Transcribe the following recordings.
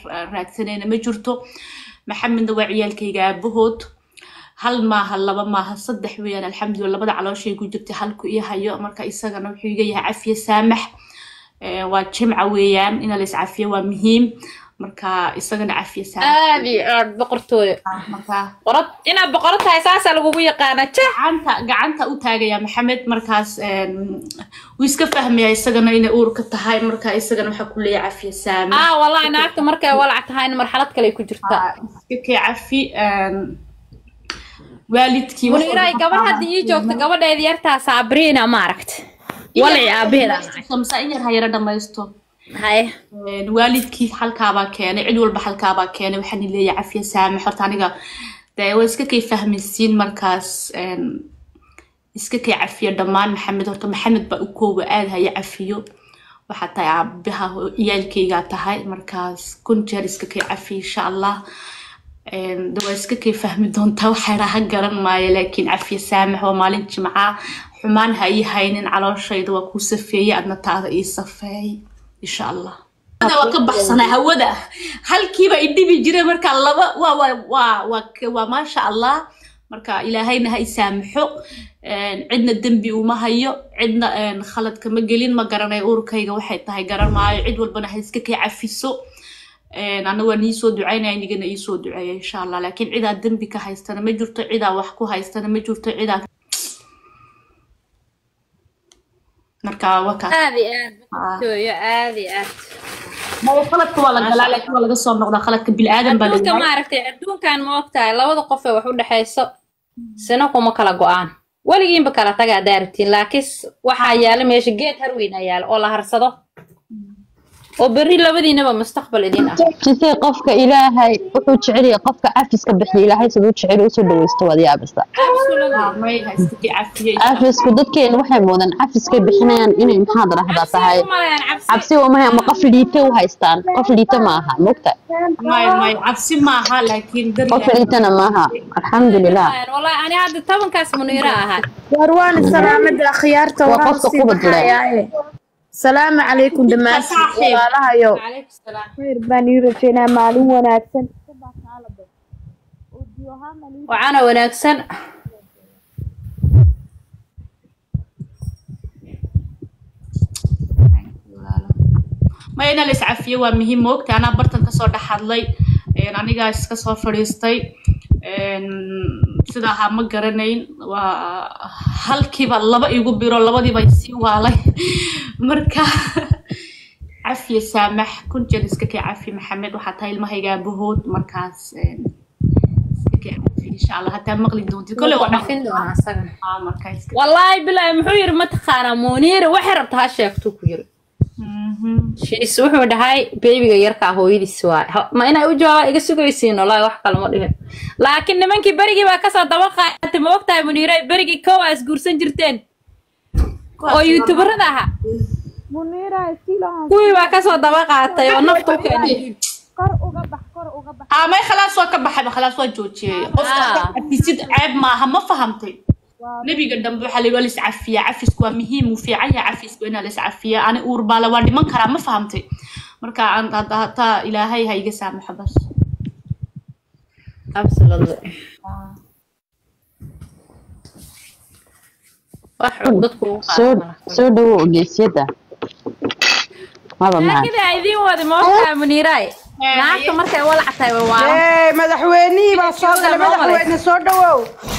ra- raadsanayna ma jirto maxamedna waa ciyaalkayga aabahood hal maaha laba maaha saddex weeyaan alxamdulillah labada calooshay ku jirtay halku ii hayo marka isagana wuxuu iga yahay cafiye saamax Eh, waa jimca weeyaan in la iscafiyo waa muhiim marka isagana cafiye saamax aad iyo aad boqortooyo marka boqorad inaad boqorad tahay saasaa lagugu yaqaana ja gacanta gacanta u taagaya maxamed markaas em, wuu iska fahmaya isagana inay uurka tahay marka isagana waxaa ku leeyahay cafiye saamax ah wallahi naagta markay walac tahayna marxalad kale ay ku jirtaa iska kee cafi em, waalidkii wax muniiraay walba gabadh hadda ii joogta gabadheeda yartaa saabriina ma aragta walaci aabaheeda samsa in yar ha yara dhamaysto haye Een, waalidkii halkaabaa keenay cid walba halkaabaa keenay waxaan leeyahay cafiye saamax horta aniga dee waa iska kay fahmaysiin markaas een, iska kay cafiyo dhammaan maxamed horta maxamed baa u kooba aad haya cafiyo waxaa tahay aabaha ciyaalkaygaa tahay markaas kun jeer iska kay cafiyo insha allah Een, de waa iska kay fahmi doontaa waxay raha garan maayo laakiin cafiye saamax waa maalin jimca xumaan ha ii haynin calooshayda waa kuu safeeyey adna taada ii safeey insha allah hawada waa ka baxsanaa hawada halkiiba idhibi jiray marka laba waa waa waa waa k- waa maasha allah marka ilaahayna ha isaamaxo Een, cidna dembi uma hayo cidna een, khalad kama gelin ma garanayo urkayga waxay tahay garan maayo cid walbana ha iska kay cafiso Een, ana waa nii soo ducaynaya inigana ii soo duceeya insha allah laakiin cidaa dembi ka haystana ma jirto cidaa wax ku haystana ma jirto cidaa marka waa kaas aad iyo aad boqortooyo aad iyo aad maya khaladka waa la galaa laakiin waa laga soo noqdaa khaladka bilaadan baa la adduunka galaa maaragtay adduunkan ma ogtahay labada qof ee wax u dhexayso sina kuma kala go-aan weligiinba kala taga haddaa rabtiin laakiin s- waxaa yaala meesha geed harweyn ayaa yaala oo la harsado oo berri labadiinaba mustaqbal idin ah jisay qofka ilaahay wuxuu jecel yahay qofka cafiska bixiya ilaahay siduu jecel yahay usoo dhawaysto waad yaabasta may ha iska kii cafiyo cafisku dadkeena waxay moodaan cafiskay bixinayaan inay maxaad rahdaa tahay cabsi umahay ama qof liita u haystaan qof liita ma aha mogta may may cabsi maaha laakiin dar qof liitana maaha alxamdulilah wallahi ani hadda tobankaas muniiro ahaa warwaana salaamada akhyaarta Waa waxaan qofka sii kubad leh. baxayaaye salaamu calaykum dhammaantiin Saaxiib. walaalahayo calaykum salaam khayr baan ii rajaynaa maalin wanaagsan wacana wanaagsan maya ina la iscafiyo waa muhiim moogta anaa bartan kasoo dhex hadlay Een, anigaa iska soo fadhiistay Een, sida ahaa ma garanayn waa halkiiba laba igu biro labadiiba isii waalay marka cafiye saamax kun jeer iska kee cafi maxamed waxaa tahay ilmahayga aabahood markaas een, iska kee cafi insha allah hataa maqli doontid kole waa dhafin doonaa isagana Ah, marka iska wallaahi bilaahi muxuu yiri mataqaanaa muniira waxay rabta ha sheegtuu ku yiri Mhm. shiis wuxuu dhahay beebiga yarkaa hooyadiis waay Ha- ma inay u jawaaba iga sugaysiin wallaahi wax kale ma dhihin laakiin nimankii berigii baa kasoo daba qaatay ma ogtahay muniira berigii kow aa isguursan jirteen oo youtuberada ahaa kuwii baa kasoo daba qaatay oo nafta u keenay ah may khalaas waa ka baxayba khalaas waa joojiyey qofka Ah. cafisid ceeb maaha ma fahamtay nebiga dambe waxaa layihi waa laiscafiyaa cafisku waa muhiim wuu fiican yahay cafisku inaa laiscafiyaa ani uur baale waa dhiman karaa ma fahamtay marka aan- hadda hataa ilaahay ha iga saamaxo bas absolutely wax dadku ugu soo qaadana soo dhawo ogeysyada maba maha laakiin ay idiin wadi ma ogtahay muniiraay naagta markay walac tahay way waalan Ee, madaxweynihii baa soo galay Soo galay. madaxweyne soo dhawow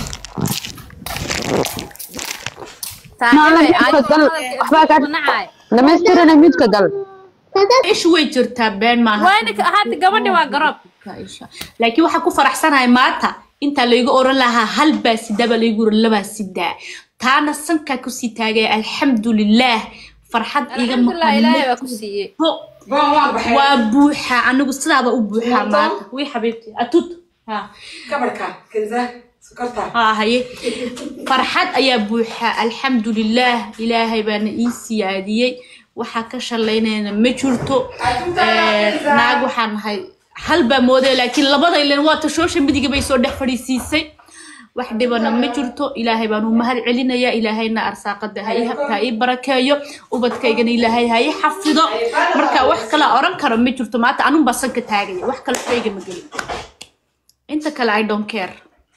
saaxiibay Maala, midka gal, waxbaa kaa- nacay dhamaystirana midka gal ishu way jirtaa been maaha wayna hadda gabadhi waa garoob Isha. laakiin waxaa ku faraxsanahay maanta intaa laygu oran lahaa hal baa sidaba laygu oran labaa sidaa taana sankaa kusii taagaya alxamdulilaah farxad iga alxamdulilah ilaahay baa maqan ku siiyey waa buuxa anigu sidaaba u buuxaa maanta wii xabiibti atut ha kabarka kenza sokorta ha haye farxad ayaa buuxa alxamdulilaah ilaahay baana ii siyaadiyey waxaa ka shalaynayna ma jirto Ee, naag waxaan nahay hal baa moodaya laakiin labada ilen waa tashoosha midiga bay soo dhex fadhiisiisay wax dhibana ma jirto ilaahay baan u mahad celinaya ilaahayna arsaaqada ha ii ha ii barakeeyo ubadkaygana ilaahay ha ii xafido marka wax kale oran karo ma jirto maanta anun baa sanka taagaya wax kale fayga ma gelin inta kale i don't care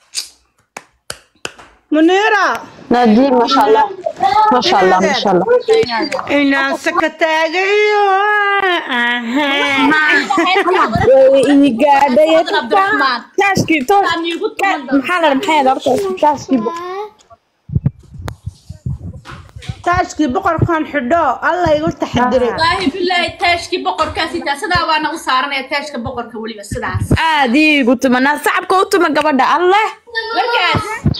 munira naadiin maasha allah maasha allah maasha allah inaan saka taagayo ii gaadhay cabdiraxmaan taashkii toos aan iigu tuman maxaa la maxay horta taashkii taashkii boqorkan xidho alla igu taxadiray wallaahi bilaahi taashkii boqorkaasi taa sidaa baana u saaranaya taashka boqorka weliba sidaas aad iigu tumanaa sacabka u tuma gabadha alleh markaas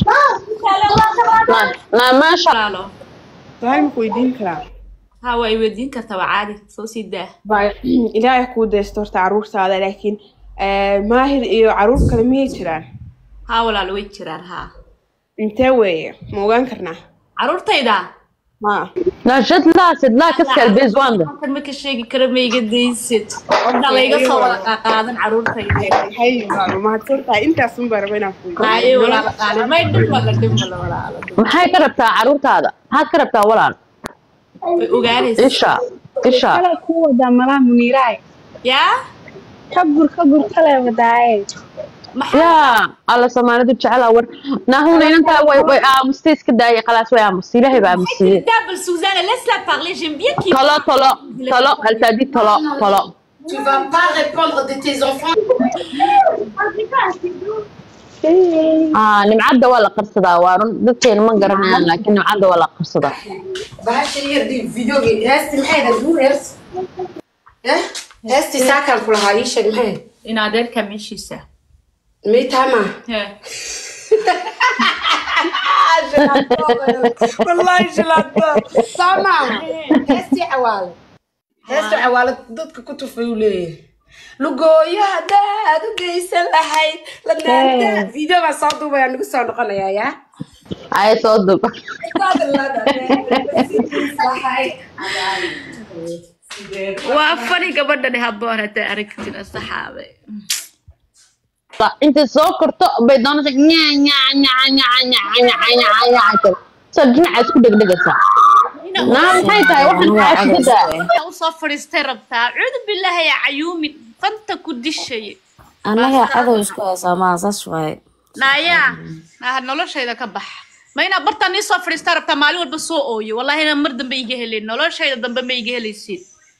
na maasha walaalo Waxaan ku weydiin karaa ha waa i weydiin kartaa waa caadi soo sii daa Baa- ilaahay kuu daysto horta caruurtaada laakiin eh, maahir iyo caruur kale miyay jiraan ha walaalo way jiraan ha intee weeye ma ogaan karnaa caruurtayda ma na shadlaa sidlaa kaskal bezwanda halkan ma ka sheegi karo ma iga daysid odha layga soo wada qaaqaadan caruurtayda maxay walaalo mahadsan tahay intaas un baa raba inaan ku weydiiyo. haye walaalo qaali may dhibma la dhibma la walaalo maxay ka rabtaa caruurtaada maxaad ka rabtaa walaal way ogaanaysa isha isha kale ku wadaa malaha muniiraay yaa ka gur ka gur kale wadaaye maxaa yaa alla soomaalidu jeclaa war naahuna inantaa way way aamustay iska daayay khalaas way aamustay ilaahay baa aamusiyey Double Suzanne, laisse-la parler, j'aime bien qu'il tolo tolo tolo haltaadi tolo tolo Tu vas pas répondre de tes enfants. ah nimcadda waa la qarsadaa waa run dadkeena ma garanayaan laakiin nimcadda waa la qarsadaa bahasha yar di videogi heesti maxay ahayd guur heesti eh heesti saakan ku lahaa ii sheeg maxay in adeerka meeshiisa meytama Hee. wallahi shilaato sama heesti cawaale heesti cawaale dadka ku tufay uu leeyahay lugooyo haddaad u geysan lahayd lanaanta video baa soo duubaya nagu soo noqonayaa yaa ay soo dub waa fani gabadhani haboon hadday aragtida saxaabe intay soo korto bay doonaysa nyaa nyaa nyaa nyaa nyaa nyaa nyaa nyaa soo dhinaca isku dhegdhegaysaa naa maxay tahay waxaan xaasidadaa usoo fadhiistay rabtaa cuudu bilaahi ya cayuumin fanta ku dishaye anaga cadow isku haysaa maa saas waaye naayaa naa noloshayda ka bax ma inaa bartaan ii soo fadhiistaa rabtaa maalin walba soo ooyo wallahi inaan mar dambe iga helin noloshayda dambe ma iga helaysid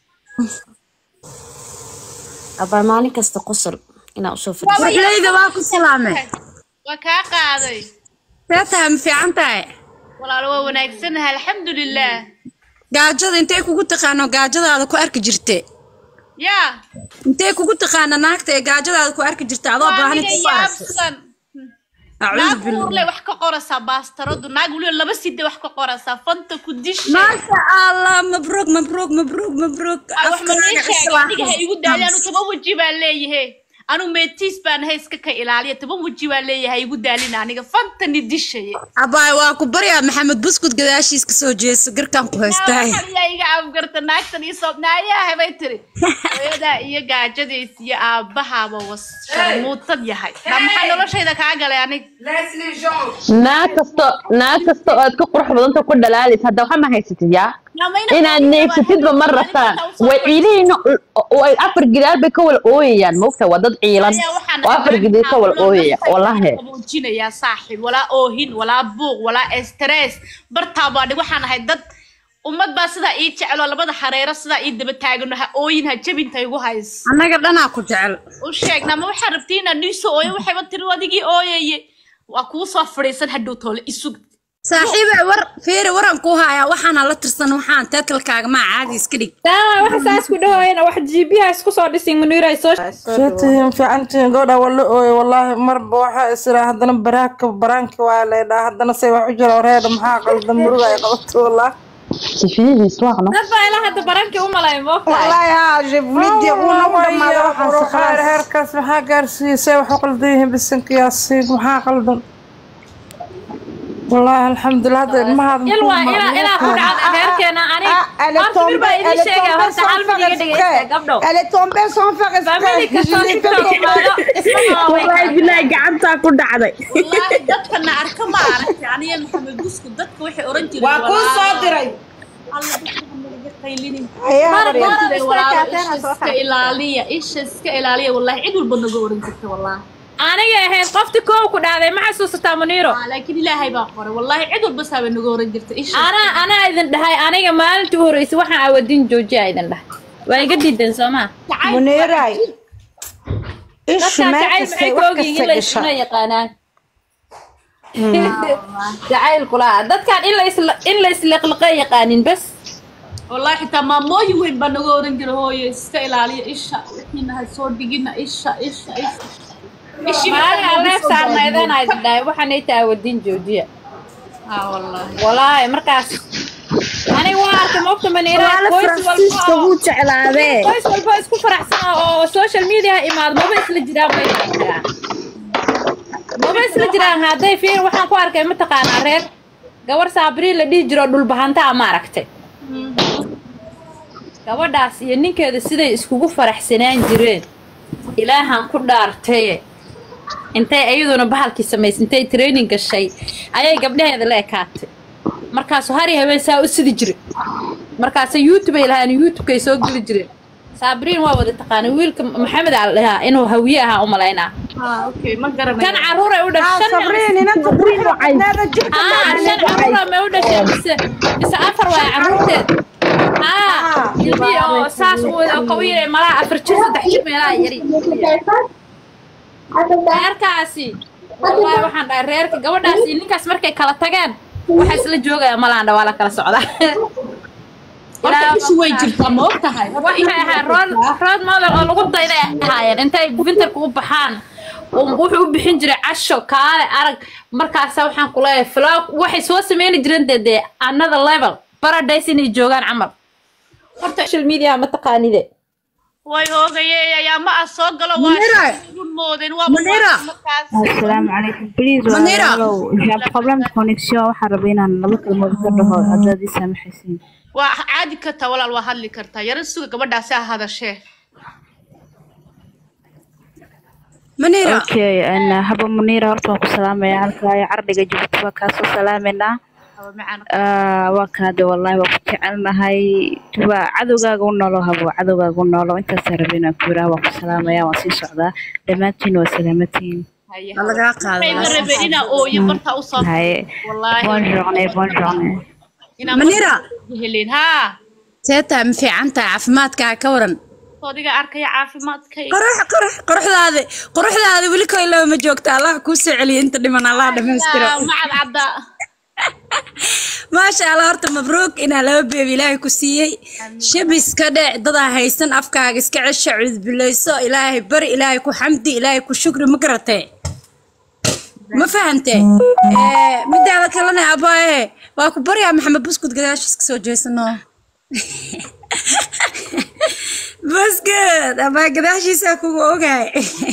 abaa maalin kasta qosol inaa usoo fadhiiso waxlayda waa ku salaamay waa kaa qaaday see tahay ma fiican tahay walaalo waa wanaagsanahay alxamdulilah gaajada intay kugu taqaano gaajadaada ku arki jirte yaa intay kugu taqaana naagta ee gaajadaada ku arki jirta adoo waa baahan aniga inta ku aragto yaabsan acuudu naag billah uurle wax ka qoraysaa baastaradu naag weliba laba side wax ka qoraysaa fanta ku dishay maasha allah mabruuk mabruuk mabruuk mabruuk Ay, wax ma nii afkaaga sheegay islaax aniga ha igu daali anu toban weji baan leeyahe anu meetiis baan ahay iska ka ilaaliya toban weji baan leeyahay ha igu daalina aniga fantani dishaye abaay waa ku baryaa maxamed buskud gadaashiis ka soo jeeso garkaan ku haystaay yaa iga afgarta naagtan ii soo naayaha bay tiri hooyadaa iyo gaajadiis iyo aabbahaaba was sharmuutad yahay naa maxaa noloshayda kaa galay anig Leslie Jean. naag kasto naag kasta oo aad ka qurux badanta ku dhalaalaysa hadda waxa ma haysatid yaa inaad neefsatidba ma rabtaan way ciilihiina way afar gidaar bay ka wala ooyayaan maogta waa dad ciilan oo afar gidaar ka wala ooyaya wallahi qaboojinayaa saaxiib walaa oohin walaa buuq walaa stress bartaa baa dhig waxaan ahay dad ummad baa sidaa ii jecelo labada xareero sidaa ii daba taagano ha ooyin ha jabinta igu hays annaga dhanaa ku jecel u sheegna ma waxaa rabtiin inaad niisoo ooyo waxayba tiri adigii ooyaye waa kuu soo fadhiisan hadhow toole isug saaxiibe war fiiri waran ku hayaa waxaana la tirsan waxaan teetalkaaga maa caadi iska dhig taa waxa saas ku dhahoyana wax jiibiyaha isku soo dhisin muniiray soo sheetihiin fiicantihiin gabadha waa la ooyay wallaahi marba waxaa isiraa haddana baraaka baraanki waa laydhaa haddana say wax u jira wareedha maxaa qaldan muruga ay qabato wallaahi sifiyihiis waaqno dad baa ilaa hadda barankii u malay moogtahay wallaahi haa jebulidii uuna u dhamaada waxaas khalaas heerkaas maxaa gaarsiiyey say wax u qaldan yihiin bisanka yaasiin maxaa qaldan والله الحمد لله هذا ما هذا ilaa ilaa ilaa ku dhacda reerkeena aniga horta bir baa idin sheegaya horta hal mid iga dhegeysta gabdho Elle est tombée sans faire family kastoo exprès. Je l'ai tiktok fait imaado isma wallaahi bilaahi gacantaa ku dhacday wallaahi dadkana arka ma aragtay aniga maxamed busku dadka waxay oran jireen Waa kuu soo diray. alla dadka hanaga qaylinin Ayaa Mar hore. mar walaalo isha iska ilaaliya isha iska ilaaliya wallahi cid walba naga oran jirta wallahi aniga ahayd qofti koow ku dhacday ma xasuusataa muniiro Ah, laakiin ilaahay baa qoray wallahi cid walba saaba naga oran jirta isha anaa anaa idin dhahay aniga maalintii u horreysay waxaan awadin joojiya idin dhahay waa iga diideen soo maa Muniray. Ishu dadkaan meel jacayl kastay maxay wax koogin in kasta la isuna gashaa. yaqaanaan jacaylku laa dadkaan in la isla in la isliqliqa yaqaanin bas wallahi xitaa maamooyin weyn baa naga oran jira hooye iska ilaaliya isha wixiina ha soo dhigina isha isha isha Ishii maalin markaa aleef soo gaadhay. saarnaydana idin dhahay waxaan ay taa awadin joojiya Ah, wallahi walaahi markaas aniga waa arkay moogta maniiraa walaalo qoys faransiiska walba oo- wuu jeclaadee qoys walba isku faraxsan oo social media imaado maba isla jiraan bay jiraan maba isla jiraan hadday fiir waxaan ku arkay mataqaanaa reer gabar saabrii la dhihi jiro dhulbahantaa ma aragtay gabadhaas iyo ninkeeda siday iskugu faraxsanaan jireen ilaahan ku dhaartaye intay iyaduna bahalkii samaysay intay training gashay ayay gabdhaheeda la ekaatay markaasu hari habeen saa u sidi jiray markaase youtube ay lahaan youtubekay soo geli jireen saabiriin waa wada taqaana wiilka maxamed aa la dhahaa inuu hawiye ahaa u malaynaa Ah, okay ma garanayo kan caruuray u Ah, dhashay Sabrina, inanta quruxda badnaada jirka ah macaan shan ee caruura may u dhashay mise mise afar waay caruurteed ah ilmi oo saas u wada qawiinay malaha afar jir saddex jir meelaha yari reerkaasi wallahi waxaan dhahay reerka gabadhaas iyo ninkaas markay kala tageen waxaa isla joogaya malaandha waa la kala socdaa horta ishi way jirtaa ma og tahay waxay ahayd rood rood model oo lagu dayday ay ahaayeen intay winterka u baxaan uu- wuxuu u bixin jiray casho kaale arag markaasa waxaan ku leeyahay flow waxay soo sameyni jireen dee dee another level paradise inay joogaan camal horta social media ma taqaanide way hoogayey ayaa ma ah soo galo waa Munira. igu moodeen waa Munira. markaas asalaamu calaykum please Munira. walaalow jaab problem connection waxaan rabay inaan laba kalmood ka dhaho haddaad ii saamaxaysiin waa caadi kartaa walaal waa hadli kartaa yaro suga gabadhaasi ha hadashee Manira. okay and haba muniira horta waan ku salaamaya halkaa cardhiga jabuuti waa kaasoo salaameynaa haba macaan Ah, waa kaade wallaahi waa ku jecelnahay waa cadowgaaga u noolo habo cadowgaaga u noolo intaasaa rabay inaan ku yiraah waan ku salaamaya waan sii socdaa dhammaantiin waa salaamatiin haye Waa lagaa qaaday. ma rabeen inaa ooyo bartaa usoo haye wallaahi bon journée bon journée inaa Munira. helin haa Teeta ma fiican tahay caafimaadkaaga ka waran. soodiga arkaya caafimaadkay Qurux qurux quruxdaada quruxdaada weli koy loo ma joogta Allah kuu soo celiyo inta dhiman Allah dhamaystiro. macad cadda maasha Allah horta mabruuk inaa laba beebi ilaahay ku siiyey shabis ka dhec dadaa haysan afkaaga iska cesha cudbilayso ilaahay bari ilaahay ku xamdi ilaahay ku shukri ma garatee ma fahantee Eh, midaada kalena abaaye waa ku baryaa maxamed buskud gadaashiis ka soo jeesano buskud abaa gadaashiisa kugu ogahay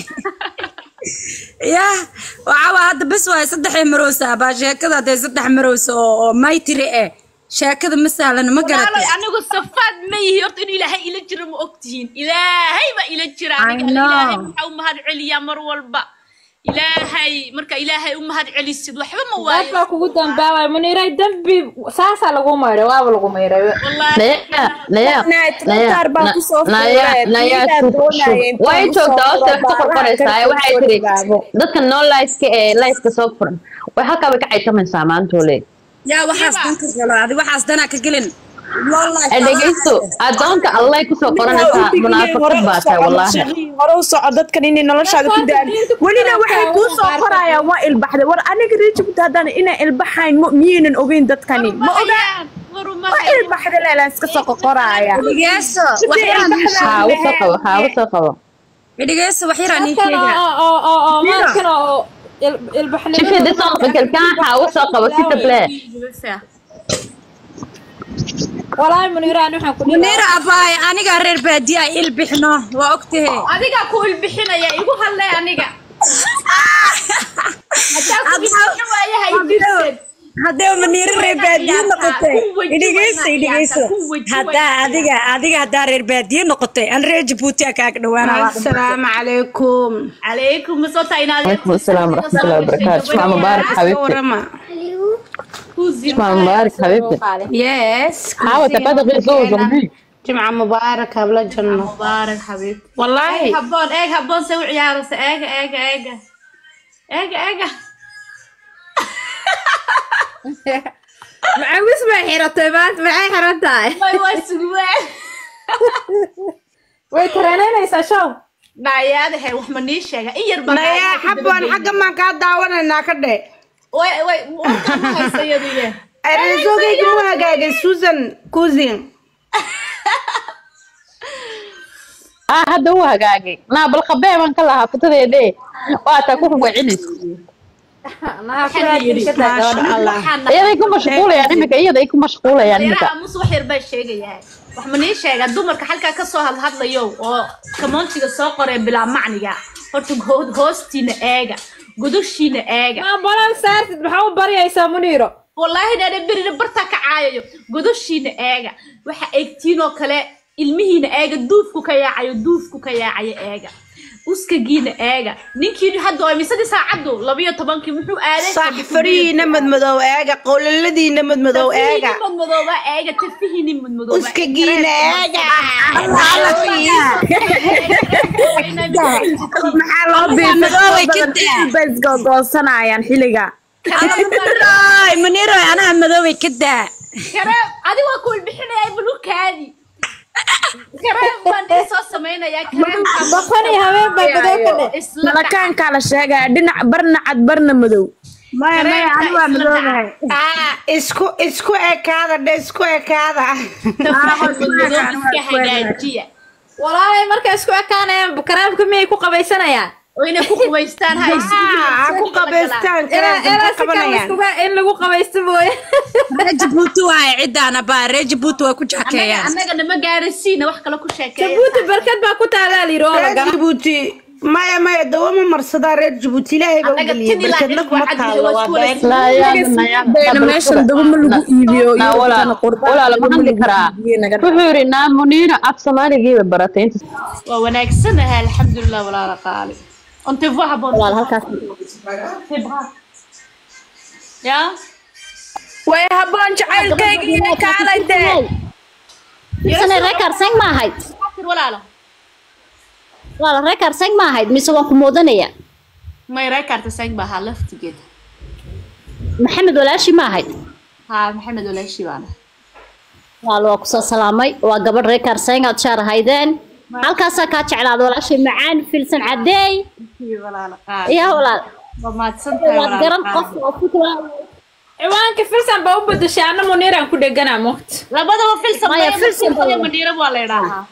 yah waxaa waa hadda bes waay saddex marowsa abaa sheekada hadee saddex marowsa oo oo maytiri eh sheekada ma sahlan ma walaalay garatay anigu safaad ma yihi horta inuu ilaahay ila jiro ma ogtihiin ilaahay baa ila jira I aniga know. ilaahay maxaa u mahad celiyaa mar walba ilaahay marka ilaahay u mahad celisid waxba ma waayo dadbaa kugu dambaabay muniiray dambi saasaa lagu mayray waaba lagu mayray wallaahi naya naya Taar baa ku soo naya fuulay. naya Midaa shub doonaya shub intuu way ku soo joogtaa hoosta fuulo wax ka qorqoraysaa baaraha waxay ka tiri soo gaabo. dadka noo lifeka ee lifeka soo furan way halkaa bay ka caytamaysaa maantoole yaa waxaas dan ka galo adi waxaas danaa ka gelin ee dhegeysto adoonka allay kusoo qoranaysaa munaafaqad baa tahay wallaahi hore u soco dadkan inay noloshaada ku daan welina waxay kuu soo qorayaan waa ilbaxday war aniga reejibta haddana inay ilbaxayn ma- miyaynan ogeyn dadkani ma ogaan waa ilbaxda leelaan iska soo qoqoraya dhegeyso Sidee waxyaraan ii ilbaxda haa sheeg usoo qabo haa usoo qabo dhegeyso waxyaraan ii dadkan sheega oo oo oo oo maalkan oo ilbaxnimo شوفي دي صوت quelqu'un ها وصل قبل s'il te plaît walaahi muniiraan waxaan ku muniira abaay aniga reer baadiya il bixno waa ogtahe adigaa ku ilbixinaya igu hadlay aniga hadaa ku ilbixin waayahay jirteed haddee maniiro reer baadiye noqotay idhigeyso idhigeyso haddaa adiga adiga haddaa reer baadiye noqotay an reer jabuuti a kaaga dhawaana asalaamu calaykum calaykum masota inaad عليكم السلام ورحمة الله وبركاته شمع مبارك حبيبتي warama شمع مبارك حبيبتي yes حاول تفادى غير زوج أمي jimca mubaarak habla janno mubaarak xabiibti wallaahi habboon eeg habboon se u ciyaaraysa eega eega eega eega eega macawis bay xiratay maanta maxay xiran tahay way waa sugwaan way tareenaynaysaa show nayaadahe wax ma nii sheega in yar baa naya xabban xagga maan kaa daawanaynaa ka dhe way way warkaan ma haysa iyadiye reesogayga mu hagaagay susan cousin آه هذا هو هجاجي نا بالخباية من كلها فتدي دي وأتا كوكو وعيني maasha allah iyada ay ku mashquula yani imika iyada ay ku mashquula yani imika yaraha mus wax yar baa sheegayaa wax ma nii sheega dumarka halkaa kasoo hadhadlayo oo kamoontiga soo qoree bilaa macniga horta ho- hoostiina eega godoshiina eega maa balan saartid maxaa u baryaysaa muniiro wallaahi dhaadhe berina bartaa ka caayayo godoshiina eega waxa eegtiinoo kale ilmihiina eega duufku ka yaacayo duufku ka yaacayo eega uskagiina eega ninkii hadda waa misadii saacaddu labiyo tobankii muxuu aaday sax farihiina madmadow eega qowlaladiina madmadow eega madmadooba eega tafihiini madmadooba uskagiina eega maxaa loo biibay googoosanayaan xilliga maniiroy maniiroy anaha madoobay ka daa kareem adiga waa kuwal bixinaya bulukaadi kareem baan ii soo samaynayaa kareemka baqan iyo habeen bay madow ka dhe isla dhaca malakaankaa la sheegaya dhinac barna cad barna madow maya maya ani waa madoobahay Ah, isku isku ekaada dhe isku ekaada madmadoob iska hagaajiya walaalay markay isku ekaanayaan karaamka miyay ku qabaysanayaan oo inay ku qubaystaan ha Ah, ha ku qabaystaan ilaa karaamka ilaa ka si kale qabanayaan iskuga- in lagu qabaysto mooye reer jabuuti waaye cidaana baa reer jabuuti waa ku annaga jakeeyaan annaga nama gaarasiina wax kale ku sheekeeya jabuuti barkad baa ku taalaa layidhi oo la reer gala jabuuti maya maya dawo ma marsadaa reer jabuuti ilaahay baa Annaga ugeliyay tin ilaa barkadna in kuma waa taalo waa cadliga been لا يا bayna meeshan daba ma lagu iibiyo لا ولا ولا لما hadli karaa wuxuu yidhi naa muniina af soomaaligiiba baratay inta waa wanaagsanahay alxamdulilah walaala qaali onte vo habboon walaal halkaas ya way habboon jacaylkayga iyo kaalay dee Misane record seng ma ahayd tir walaalo walaal record seng ma ahayd mise waan ku moodanaya may reekarta sang baa ahaa laftigeeda maxamed walaashi ma ahayd haa maxamed walaashi baana walaal waa kusoo salaamay waa gabadh record seng aad shaar ahaydeen halkaasaa kaa jeclaada walaashay macaan filsan cadeey walaala qaali yaa walaal waa mahadsantahay waad garan walaala qof qaali oo fikra ciwaanka filsan baa u bedeshay anna muniiraan ku dheganaa moogta labadaba filsan Maya, maya filsan filsan baa- madhiira waa la idhaahaa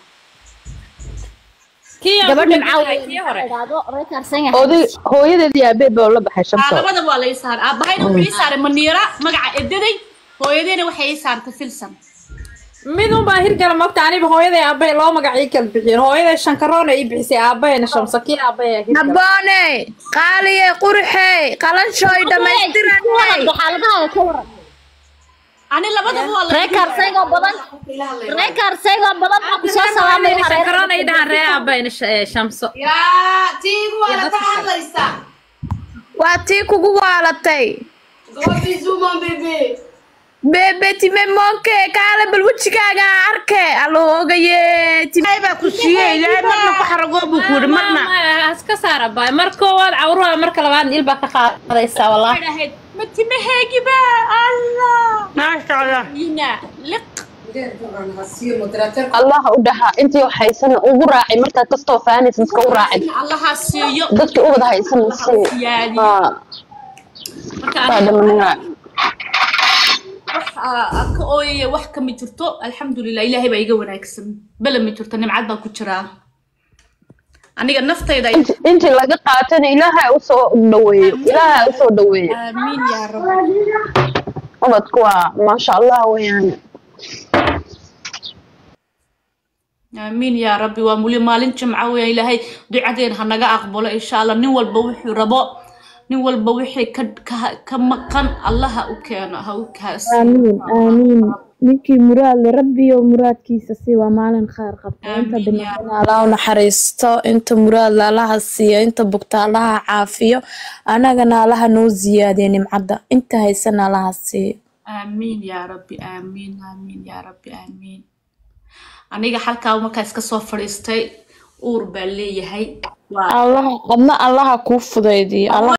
kii aan ku gabadh dheganahay kii hore nimcaa record seng oday hooyadeedii aabeed baa la baxay aa shamso labadaba waa la ii saaray aabahayna wuxuu ii saaray maniira magaca edaday hooyadeena waxay ii saartay filsan mid un baa hirgala moogta aniba hooyaday aabbahay loo magacii kala bixiyeen hooyaday shankaroona ii bixisay aabahayna shamsa kii aabbahay hirgala habboone qaaliye qurxey qalanshooy dhammaystiranay xaaladaha ka waran ani labadaba waa la record seng oo badan record seng oo badan baa kusoo salaamay hooyaday shankaroona ii dhahaan ree aabahayna sh- ee, shamso yaa tiigu waa la ka hadlaysaa waa tii kugu waalatay gobizumo bebe bebe time monke kaale bal wejigaaga arke aloogaye ilaahay baa ku siiyey ilaahay marna ku xaragoo buu ku yidhi marna iska saara baay mar koowaad cawruha marka labaad il baa ka qaadaysaa wallah dhahayd ma timaheegiba allah maasha allah ina liq allah u dhaha intii wax haysana ugu raacay markaad kastoo faanaysa iska u raacin allaha siiyo dadkii ubad haysana sii siyaadi haa marka waa aniga dhamanina wax aa- aa ka ooyaya wax kama jirto alxamdulilah ilaahay baa iga wanaagsan bala ma jirto nimcad baa ku jiraa aniga naftayda inti intii laga qaatana ilaahay usoo dhaweeyo ilaahay usoo dhaweeyo aamiin yaa rabbi ubadku waa maasha allah weeyaan aamiin yaa rabbi waa muli maalin jimca weya ilaahay ducadeena ha naga aqbalo insha allah nin walba wuxuu rabo nin walba wixii ka ka ka maqan allaha u keeno ha u kaasi aamiin aamiin ninkii muraad le rabbiyo muraadkiisa si waa maalin khayr qabta inta Amiin yaa dhimatana allah u naxariisto inta muraad la allaha siiyo inta bugta allaha caafiyo anagana allaha noo ziyaadiyo nimcadda inta haysana allaha siiyo aamiin yaa rabbi aamiin aamiin yaa rabbi aamiin aniga halkaa markaa iska soo fadhiistay uur baa leeyahay waa allaha adna allaha kuu fudaydiyo allah